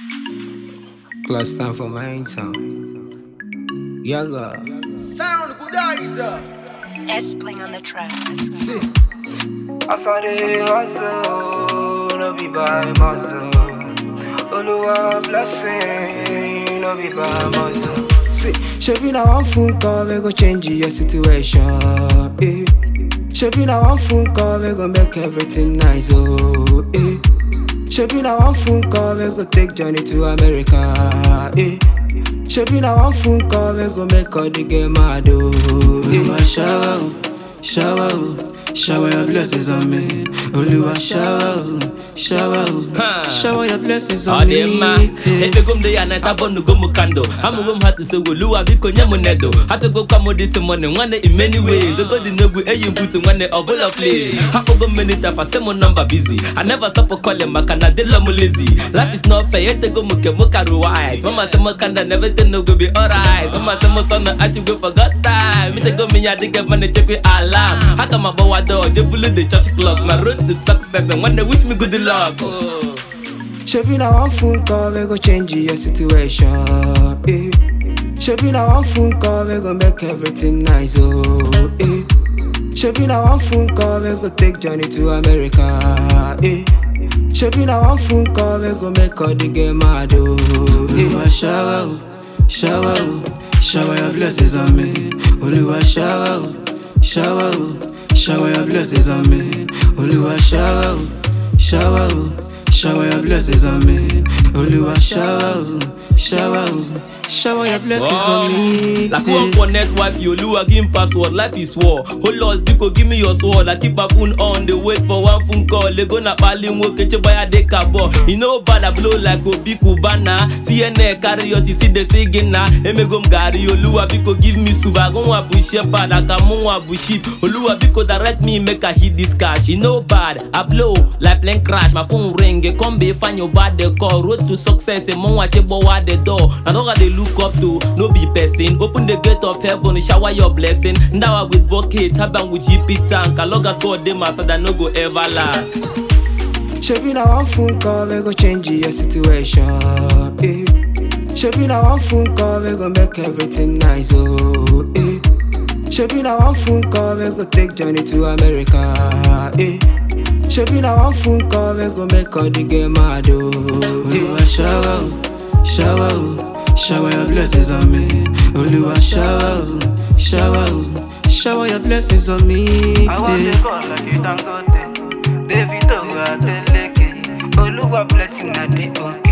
Class time for my town. Yaga. Sound Gudaiza. S playing on the track. See. As I dey hustle, no be by muscle. Oluwa blessing, no be by muscle. See. Shebi na one phone call we go change your situation. Eh. Shebi na one phone call we go make everything nice. Oh. Eh. Shebi na one phone call we go take journey to America. Eh. Shebi na one phone call we go make all the game mad. Oh. Oluwa Eh. shower, oh, shower, oh, shower your blessings on me. Oluwa shower, oh, shower, Ha. oh, shower your blessings Ọ on dị mma me. Eh. ekpego m dị ya nata bọnugo m kando amụgo m ha tusogoluwa biko nye m nedo hatụgokwa m dịsị mọni nwanne in many ways ogo dị n'egwu eyi mbutu nwanne ọbụla play hapụgo m menita fa sị m nọmba busy I never stop calling maka na dịla m lazy life is not fair etego m nke m karụ wise mama sị m kanda na everything no go be alright mama sị m sọ na achigwe for God's time mitego m ya dịka ma na-echekwa alarm aga m agbawa door jebulu the church clock my road to success nwanne wish me good luck oh. Shebi na one phone call we go change your situation. Eh. Shebi na one phone call we go make everything nice. Oh. Eh. Shebi na one phone call we go take journey to America. Eh. Shebi na one phone call we go make all the game mad. Oh. Oluwa Eh. shower, oh, shower, oh, shower your blessings on me. Oluwa shower, oh, shower, oh, shower your blessings on me. Oluwa shower, oh, shower, oh, shower your blessings on me. Oluwa shower, oh, shower, oh, shower your blessings on me. Like Yeah. one connect wife, you Lua give him password, life is war. Oh Lord, Biko, give me your sword. I keep my phone on, they wait for one phone call. They gonna pali work, get your buy a deckabo. You know bad, I blow like Obi Kubana. CNN carry us, you see the singing na. Emegom gari, Olua Biko, give me suba. Go wa bush shepherd, I come on wa bush sheep. Olua Biko, direct me, make I hit this cash. You know bad, I blow like plane crash. My phone ring, it come be find your bad they call. Road to success, a mon watch wa the door. Now dog they look up to, no be person. Open the gate of heaven, shower your blessing. Ndawa with buckets, haban with GP tank. A log as God they master that no go ever lack. Shebi na one phone call we go change your situation. Eh. Shebi na one phone call we go make everything nice. Oh. Eh. Shebi na one phone call we go take journey to America. Eh. Shebi na one phone call we go make all the game mad. Oh. Eh. Oluwa shower, oh, shower, oh, shower your blessings on me. Oluwa shower, oh, shower, oh, shower your blessings on me. I want Yeah. to call like you Dangote. David Owa Teleke. Oluwa blessing na dey okay.